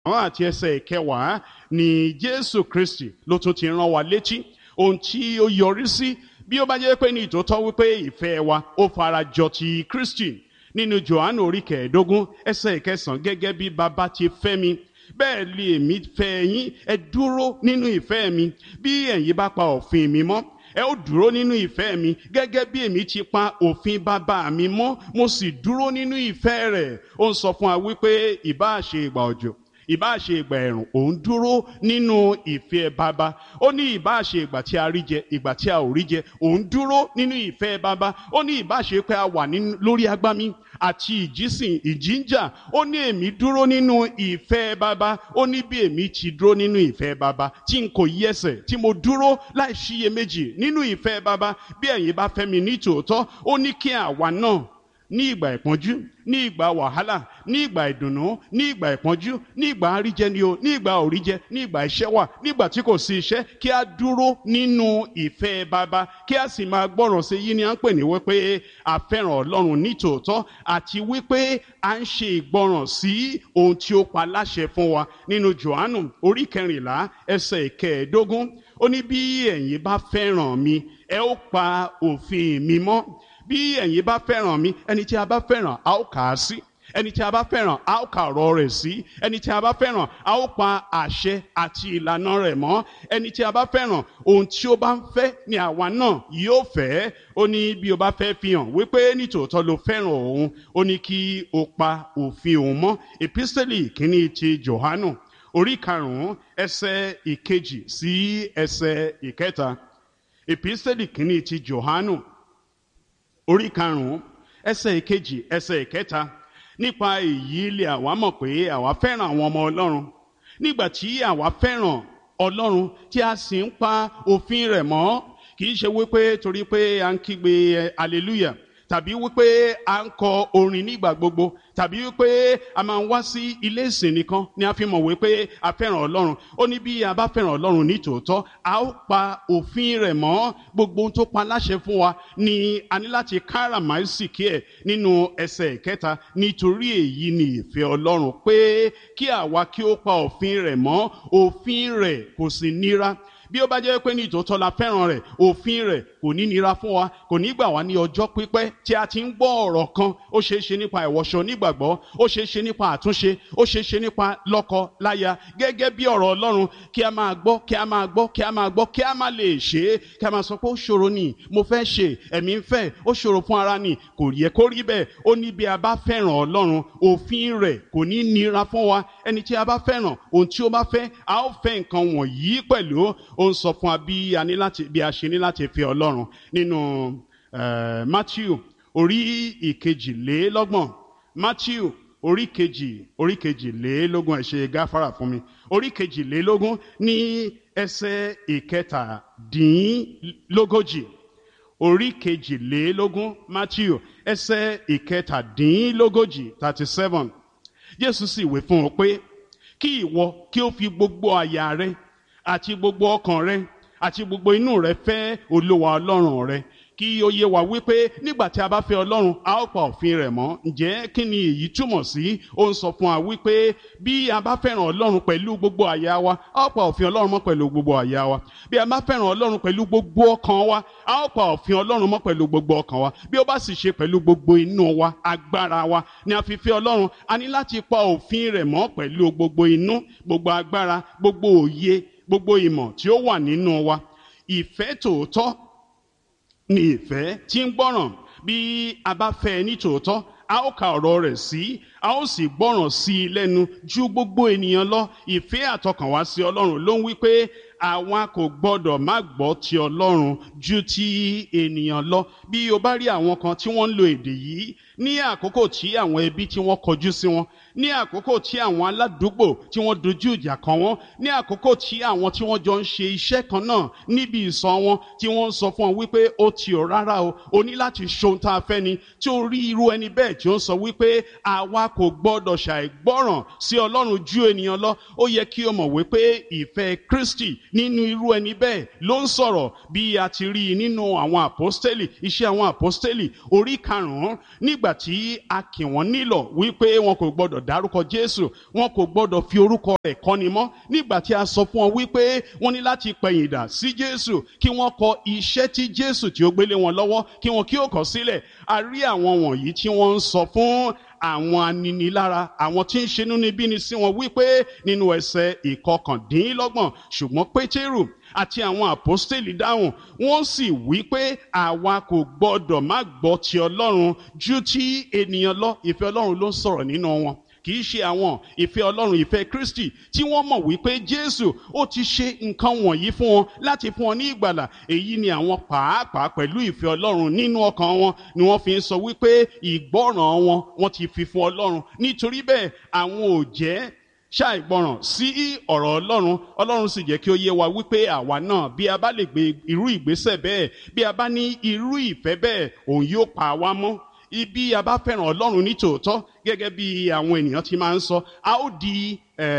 àwọn àti ẹsẹ̀ ìkẹwàá ni jésù kristi ló tún ti rán wa létí ohun tí ó yọrí sí bí ó bá jẹ́ pé ní ìtòótọ́ wípé ìfẹ́ wa ó fara jọ ti kristi nínú johannu orí kẹẹ̀ẹ́dógún ẹsẹ̀ ìkẹsàn-án gẹ́gẹ́ bí baba ti fẹ́ mi bẹ́ẹ̀ lè èmi fẹ́ yín ẹ dúró nínú ìfẹ́ mi bí ẹ̀yin bá pa òfin mi mọ́ ẹ ó dúró nínú ìfẹ́ mi gẹ́gẹ́ bí èmi ti pa òfin bàbá mi mọ́ mo sì dúró nínú ìfẹ́ rẹ̀ ó ń sọ fún wa wípé ìbáà ṣe ìgbà òjò ìbáà ṣe ìgbà ẹ̀rùn òun dúró nínú ìfẹ́ bàbá ó ní ìbáà ṣe ìgbà tí a rí jẹ ìgbà tí a ò rí jẹ òun dúró nínú ìfẹ́ bàbá ó ní ìbáà ṣe pé a wà lórí agbámi àti ìjísìn ìjíǹjà ó ní èmi dúró nínú ìfẹ́ bàbá ó ní bí èmi ti dúró nínú ìfẹ́ bàbá tí n kò yẹsẹ̀ tí mo dúró láì ṣiyèméjì nínú ìfẹ́ bàbá bí ẹ̀yin bá fẹ́ mi ní tòótọ́ ó ní kí àwa náà ní ìgbà ìpọ́njú ní ìgbà wàhálà ní ìgbà ìdùnnú ní ìgbà ìpọ́njú ní ìgbà àríjẹ ni o ní ìgbà òríjẹ ní ìgbà iṣẹ́ wà nígbà tí kò sí iṣẹ́ kí a dúró nínú ìfẹ́ bàbá kí a sì máa gbọ́ràn sí yí ni à ń pè ní wípé a fẹ́ràn ọlọ́run ní tòótọ́ àti wípé a ń ṣe ìgbọ́ràn sí ohun tí ó pa láṣẹ fún wa nínú johannu orí kẹrìnlá ẹsẹ̀ ìkẹẹ̀ẹ́dógún ó ní bí ẹ̀yin bá fẹ́ràn mi ẹ ó pa òfin mi mọ́ bí ẹ̀yin bá fẹ́ràn mi ẹni tí a bá fẹ́ràn a ó kà á sí ẹni tí a bá fẹ́ràn a ó kà ọ̀rọ̀ rẹ̀ sí ẹni tí a bá fẹ́ràn a ó pa àṣẹ àti ìlànà rẹ̀ mọ́ ẹni tí a bá fẹ́ràn ohun tí ó bá ń fẹ́ ni àwa náà yóò fẹ́ ó ní bí o bá fẹ́ fi hàn wípé nítòótọ́ ló fẹ́ràn òun ó ní kí o pa òfin òun mọ́ epistẹ́lì kínní ti Jòhánù orí karùn-ún ẹsẹ̀ ìkejì sí ẹsẹ̀ ìkẹta epistẹ́lì kínní ti Jòhánù orí karùnún ẹsẹ̀ ìkejì ẹsẹ̀ ìkẹta nípa èyí lè àwa mọ̀ pé àwa fẹ́ràn àwọn ọmọ Ọlọ́run nígbà tí àwa fẹ́ràn Ọlọ́run tí a sì ń pa òfin rẹ̀ mọ́ kì í ṣe wípé torí pé à ń kígbe hallelujah tàbí wípé à ń kọ orin nígbà gbogbo tàbí wípé a máa ń wá sí ilé ìsìn nìkan ni a fi mọ̀ wípé a fẹ́ràn Ọlọ́run ó ní bí a bá fẹ́ràn Ọlọ́run ní tòótọ́ a ó pa òfin rẹ̀ mọ́ gbogbo ohun tó pa láṣẹ fún wa ni a ní láti káràmáìsìkí ẹ̀ nínú ẹsẹ̀ ìkẹta nítorí èyí ni ìfẹ́ Ọlọ́run pé kí àwa kí ó pa òfin rẹ̀ mọ́ òfin rẹ̀ kò sì nira bí ó bá jẹ́ pé ní ìtòótọ́ la fẹ́ràn rẹ̀ òfin rẹ̀ kò ní nira fún wa kò ní gbà wá ní ọjọ́ pípẹ́ tí a ti ń gbọ́ ọ̀rọ̀ kan ó ṣeé ṣe nípa ìwọṣọ onígbàgbọ́ ó ṣeé ṣe nípa àtúnṣe ó ṣeé ṣe nípa lọ́kọ láya gẹ́gẹ́ bí ọ̀rọ̀ Ọlọ́run kí a máa gbọ́ kí a máa gbọ́ kí a máa gbọ́ kí a máa lè ṣe é kí a máa sọ pé ó ṣòro ni mo fẹ́ ṣe ẹ̀mí ń fẹ́ ó ṣòro fún ara ni kò yẹ kó rí bẹ́ẹ̀ ó ní bí a bá fẹ́ràn Ọlọ́run òfin rẹ̀ kò ní nira fún wa ẹni tí a bá fẹ́ràn ohun tí ó bá fẹ́ a ó fẹ́ nǹkan wọ̀nyí pẹ̀lú ó ń sọ fún wa bí a ní láti bí a ṣe ní láti fi Ọlọ́run nínú uh, Matthew orí ìkejìlélọ́gbọ̀n Matthew orí kejì orí kejìlélógún ẹ ṣe gáfárà fún mi orí kejìlélógún ní ẹsẹ̀ ìkẹtàdínlógójì orí kejìlélógún Matthew ẹsẹ̀ ìkẹtàdínlógójì thirty seven Jésù sì wí fún ọ pé kí ìwọ kí ó fi gbogbo àyà rẹ àti gbogbo ọkàn rẹ àti gbogbo inú rẹ fẹ́ Olúwa Ọlọ́run rẹ kí ó yé wa wípé nígbà tí a bá fẹ́ Ọlọ́run a ó pa òfin rẹ̀ mọ́ ǹjẹ́ kí ni èyí túmọ̀ sí ó ń sọ fún wa wípé bí a bá fẹ́ràn Ọlọ́run pẹ̀lú gbogbo àyà wa a ó pa òfin Ọlọ́run mọ́ pẹ̀lú gbogbo àyà wa bí a bá fẹ́ràn Ọlọ́run pẹ̀lú gbogbo ọkàn wa a ó pa òfin Ọlọ́run mọ́ pẹ̀lú gbogbo ọkàn wa bí ó bá sì ṣe pẹ̀lú gbogbo inú wa agbára wa ni a fi fẹ́ Ọlọ́run a ní láti pa òfin rẹ̀ mọ́ pẹ̀lú gbogbo inú gbogbo agbára gbogbo òye gbogbo ìmọ̀ tí ó wà nínú wa ìfẹ́ tòótọ́ ni ìfẹ́ tí ń gbọ́ràn bí a bá fẹ́ ní tòótọ́ a ó ka ọ̀rọ̀ rẹ̀ sí a ó sì gbọ́ràn sí i lẹ́nu ju gbogbo ènìyàn lọ ìfẹ́ àtọkànwá sí Ọlọ́run ló ń wí pé àwa kò gbọ́dọ̀ má gbọ́ ti Ọlọ́run ju ti ènìyàn lọ bí o bá rí àwọn kan tí wọ́n ń lo èdè yìí ní àkókò tí àwọn ẹbí tí wọ́n kọjú sí wọn ní àkókò tí àwọn aládùúgbò tí wọ́n dojú ìjà kan wọ́n ní àkókò tí àwọn tí wọ́n jọ ń ṣe iṣẹ́ kan náà níbi ìsọ̀ wọn tí wọ́n ń sọ fún wọn wípé ó ti ò rárá o o ní láti ṣohun tá a fẹ́ ni tí ó rí irú ẹni bẹ́ẹ̀ tí ó ń sọ wípé àwa kò gbọ́dọ̀ ṣàìgbọ́ràn sí Ọlọ́run ju ènìyàn lọ ó yẹ kí o mọ̀ wípé ìfẹ́ Kristi nínú irú ẹni bẹ́ẹ̀ ló ń sọ̀rọ̀ bí a ti rí i nínú àwọn àpọ́stélì iṣẹ́ àwọn àpọ́stélì orí karùn-ún nígbà nígbà tí a kì wọ́n nílọ̀ wípé wọn kò gbọ́dọ̀ dárúkọ jésù wọn kò gbọ́dọ̀ fi orúkọ rẹ̀ kọ́ni mọ́ nígbà tí a sọ fún wọn wípé wọ́n ní láti pẹ̀yìndà sí jésù kí wọ́n kọ iṣẹ́ tí jésù tí ó gbélé wọn lọ́wọ́ kí wọn kí ó kọ sílẹ̀ a rí àwọn wọ̀nyí tí wọ́n ń sọ fún àwọn aninilára àwọn tí ń ṣe inúnibíni sí wọn wípé nínú ẹsẹ̀ ìkọkàndínlọ́gbọ̀n ṣùgbọ́n pétérù àti àwọn àpọ́stélì dáhùn wọ́n sì wí pé àwa kò gbọ́dọ̀ má gbọ́ ti ọlọ́run ju ti ènìyàn lọ ìfẹ́ ọlọ́run ló ń sọ̀rọ̀ nínú wọn kì í ṣe àwọn ìfẹ́ ọlọ́run ìfẹ́ kristi tí wọ́n mọ̀ wípé jésù ó ti ṣe nǹkan wọ̀nyí fún wọn láti fún wọn ní ìgbàlà èyí ni àwọn pàápàá pẹ̀lú ìfẹ́ ọlọ́run nínú ọkàn wọn ni wọ́n fi ń sọ wípé ìgbọ́ràn wọn wọ́n ti fi fún ọlọ́run nítorí bẹ́ẹ̀ àwọn ò jẹ́ ṣàìgbọràn sí ọ̀rọ̀ ọlọ́run ọlọ́run sì jẹ́ kí ó yé wa wípé àwa náà bí a bá lè gbé irú ìgbésẹ̀ bẹ́ẹ̀ bí a bá ní irú ìfẹ́ bẹ́ẹ̀ òun yóò pa wá mọ́ ibi a bá fẹ́ràn ọlọ́run ní tòótọ́ gẹ́gẹ́ bí àwọn ènìyàn ti máa ń sọ a ó di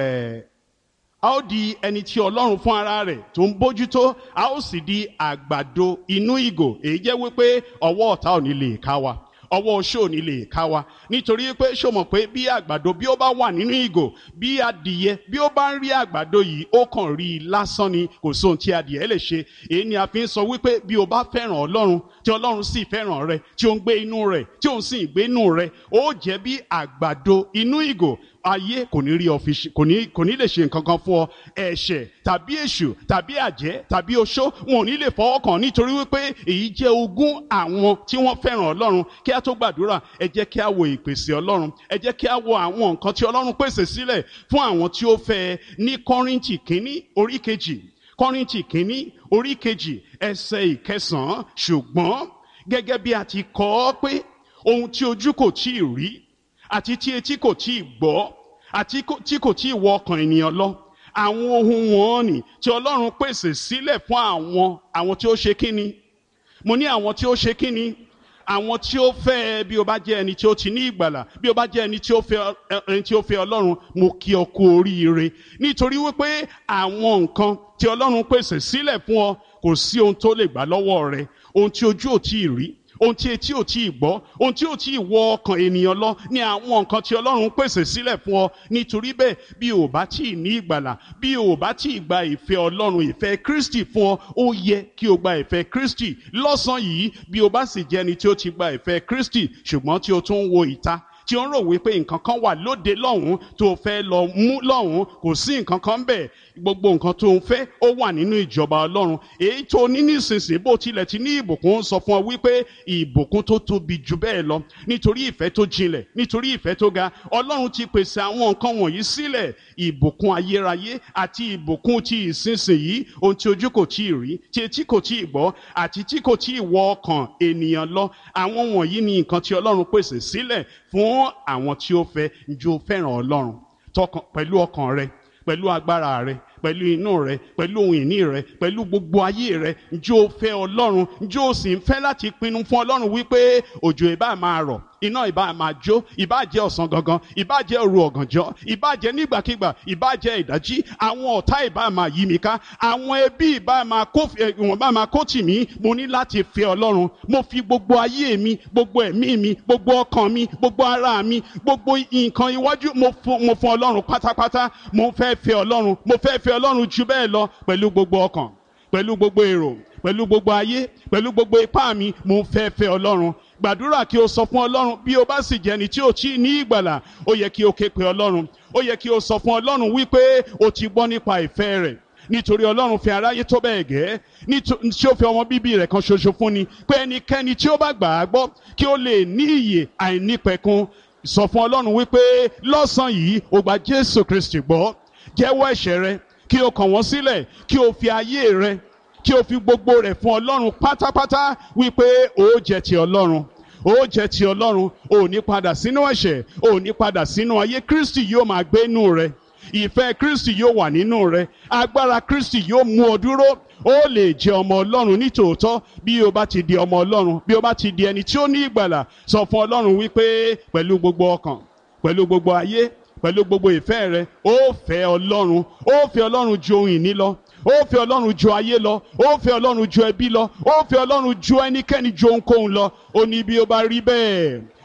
a ó di ẹni tí ọlọ́run fún ara rẹ̀ tó ń bójútó a ó sì di àgbàdo inú ìgò èyí jẹ́ wípé ọwọ́ ọ̀tá ò ní lè ká wa ọwọ́ oṣó ò ní lè ká wa nítorí pé ṣó mọ̀ pé bí àgbàdo bí ó bá wà nínú ìgò bí adìyẹ bí ó bá ń rí àgbàdo yìí ó kàn rí i lásán ni kò sóhun tí adìyẹ lè ṣe èyí ni a fi ń sọ wípé bí o bá fẹ́ràn ọlọ́run tí ọlọ́run sì fẹ́ràn rẹ tí ó ń gbé inú rẹ tí òun sì ń gbé inú rẹ ó jẹ́ bí àgbàdo inú ìgò ayé kò ní rí ọfíìsì kò ní kò ní lè ṣe nǹkan kan fún ọ ẹ̀ṣẹ̀ tàbí èṣù tàbí àjẹ́ tàbí oṣó wọn ò ní lè fọwọ́ kàn nítorí wípé èyí jẹ́ ogún àwọn tí wọ́n fẹ́ràn ọlọ́run kí a tó gbàdúrà ẹ jẹ́ kí a wo ìpèsè ọlọ́run ẹ jẹ́ kí a wo àwọn nǹkan tí ọlọ́run pèsè sílẹ̀ fún àwọn tí ó fẹ́ ní kọ́ríntì kínní orí kejì kọ́ríntì kínní orí kejì ẹsẹ̀ ìkẹsàn-án ṣùgbọ́n gẹ́gẹ́ bí a ti kọ ọ́ pé ohun tí ojú kò tí ì rí àti tí etí kò tí ì gbọ́ àti tí kò tí ì wọ ọkàn ènìyàn lọ àwọn ohun wọn ni tí ọlọ́run pèsè sílẹ̀ fún àwọn àwọn tí ó ṣe kíni mo ní àwọn tí ó ṣe kíni àwọn tí ó fẹ́ bí o bá jẹ́ ẹni tí ó ti ní ìgbàlà bí o bá jẹ́ ẹni tí ó fẹ́ ẹni tí ó fẹ́ ọlọ́run mo kí ọ kú oríire nítorí wípé àwọn nǹkan tí ọlọ́run pèsè sílẹ̀ fún ọ kò sí ohun tó lè gbà lọ́wọ́ rẹ ohun tí ojú ò tí ì rí ohun tí etí ò tí ì gbọ́ ohun tí ò tí ì wọ ọkàn ènìyàn lọ ní àwọn nǹkan tí ọlọ́run pèsè sílẹ̀ fún ọ nítorí bẹ́ẹ̀ bí o bá tí ì ní ìgbàlà bí o bá tí ì gba ìfẹ́ ọlọ́run ìfẹ́ kristi fún ọ ó yẹ kí o gba ìfẹ́ kristi lọ́sàn-án yìí bí o bá sì jẹ́ ẹni tí ó ti gba ìfẹ́ kristi ṣùgbọ́n tí o tún ń wo ìta tí ó ń rò wípé nǹkan kan wà lóde lọ́hùn tó fẹ́ lọ mú lọ́hùn kò sí nǹkan kan bẹ́ẹ̀ gbogbo nǹkan tó ń fẹ́ ó wà nínú ìjọba ọlọ́run èyí tó ní nísinsìnyí bó tilẹ̀ ti ní ìbùkún sọ fún ọ wípé ìbùkún tó tóbi jù bẹ́ẹ̀ lọ nítorí ìfẹ́ tó jinlẹ̀ nítorí ìfẹ́ tó ga ọlọ́run ti pèsè àwọn nǹkan wọ̀nyí sílẹ̀ ìbùkún ayérayé àti ìbùkún ti ìsinsìnyí ohun tí ojú kò tí ì rí tí etí kò tí ì gbọ́ àti tí kò tí ì wọ ọkàn ènìyàn lọ àwọn wọ̀nyí ni nǹkan tí ọlọ́run pèsè sílẹ̀ fún àwọn tí ó fẹ́ njó fẹ́ràn ọlọ́run tọkàn pẹ̀lú ọkàn rẹ pẹ̀lú agbára rẹ pẹ̀lú inú rẹ pẹ̀lú ohun ìní rẹ pẹ̀lú gbogbo ayé rẹ njó fẹ́ ọlọ́run njó sì ń fẹ́ láti pinnu fún ọlọ́run wípé òjò ìbá máa rọ̀ iná ìbá máa jó ìbá jẹ́ ọ̀sán gangan ìbá jẹ́ òru ọ̀gànjọ́ ìbá jẹ́ nígbàkigbà ìbá jẹ́ ìdájí àwọn ọ̀tá ìbá máa yí mi ká àwọn ẹbí ìbá máa kó ìwọ̀n bá máa kó tì mí mo ní láti fẹ́ ọlọ́run mo fi gbogbo ayé mi gbogbo ẹ̀mí mi gbogbo ọkàn mi gbogbo ara mi gbogbo nǹkan iwájú mo fún ọlọ́run pátápátá mo fẹ́ fẹ́ ọlọ́run mo fẹ́ fẹ́ ọlọ́run ju bẹ́ẹ̀ lọ pẹ̀lú gbogbo ọkàn pẹ̀lú gbogbo èrò pẹ̀lú gbogbo ayé pẹ̀lú gbogbo ipá mi mo fẹ́ fẹ́ ọlọ́run gbàdúrà kí o sọ fún ọlọ́run bí o bá sì jẹ́ ẹni tí o tí ní ìgbàlà ó yẹ kí o ké pe ọlọ́run ó yẹ kí o sọ fún ọlọ́run wípé o ti gbọ́ nípa ìfẹ́ rẹ̀ nítorí ọlọ́run fi aráyé tó bẹ́ẹ̀ gẹ́ tí ó fi ọmọ bíbí rẹ̀ kan ṣoṣo fún ni pé ẹnikẹ́ni tí ó bá gbà á gbọ́ kí ó lè ní ìyè àìnípẹ̀kun sọ fún ọlọ́run wípé lọ́sàn-án yìí o gba jésù kristi gbọ́ jẹ́wọ́ ẹ̀ṣẹ̀ rẹ kí o kàn wọ́n sílẹ̀ kí o fi ayé rẹ kí o fi gbogbo rẹ̀ fún ọlọ́run pátápátá wípé o jẹ́ ti ọlọ́run o jẹ́ ti ọlọ́run o ní padà sínú ẹ̀ṣẹ̀ o ní padà sínú ayé kristi yóò máa gbé inú rẹ ìfẹ́ kristi yóò wà nínú rẹ agbára kristi yóò mú ọ dúró ó lè jẹ́ ọmọ ọlọ́run nítòótọ́ bí o bá ti di ọmọ ọlọ́run bí o bá ti di ẹni tí ó ní ìgbàlà sọ fún ọlọ́run wípé pẹ̀lú gbogbo ọkàn pẹ̀lú gbogbo ayé pẹ̀lú gbogbo ìfẹ́ rẹ ó fẹ́ ọlọ́run ó fẹ́ ọlọ́run ju ohun ìní lọ ó fẹ́ ọlọ́run ju ayé lọ ó fẹ́ ọlọ́run ju ẹbí lọ ó fẹ́ ọlọ́run ju ẹnikẹ́ni ju ohunkóhun lọ ó ní bí ó bá rí bẹ́ẹ̀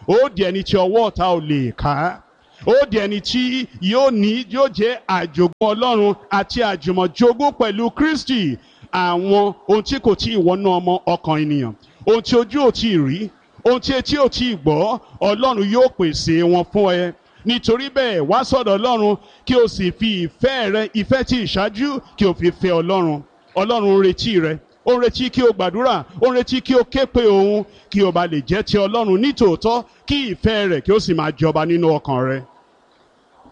ó di ẹni tí ọwọ́ ọ̀tá ò lè ká ó di ẹni tí yóò ní yóò jẹ́ àjogún ọlọ́run àti àjùmọ̀jogún pẹ̀lú kristi àwọn ohun tí kò tí ì wọnú ọmọ ọkàn ènìyàn ohun tí ojú ò tí ì rí ohun tí etí ò tí ì gbọ́ ọlọ́run yóò pèsè wọn fún ẹ nítorí bẹ́ẹ̀ wá sọ̀dọ̀ ọlọ́run kí o sì fi ìfẹ́ rẹ ìfẹ́ tí ìṣáájú kí o fi fẹ́ ọlọ́run ọlọ́run ń retí rẹ ó ń retí kí o gbàdúrà ó ń retí kí o ké pe òun kí o bá lè jẹ́ ti ọlọ́run nítòótọ́ kí ìfẹ́ rẹ̀ kí o sì máa jọba nínú ọkàn rẹ.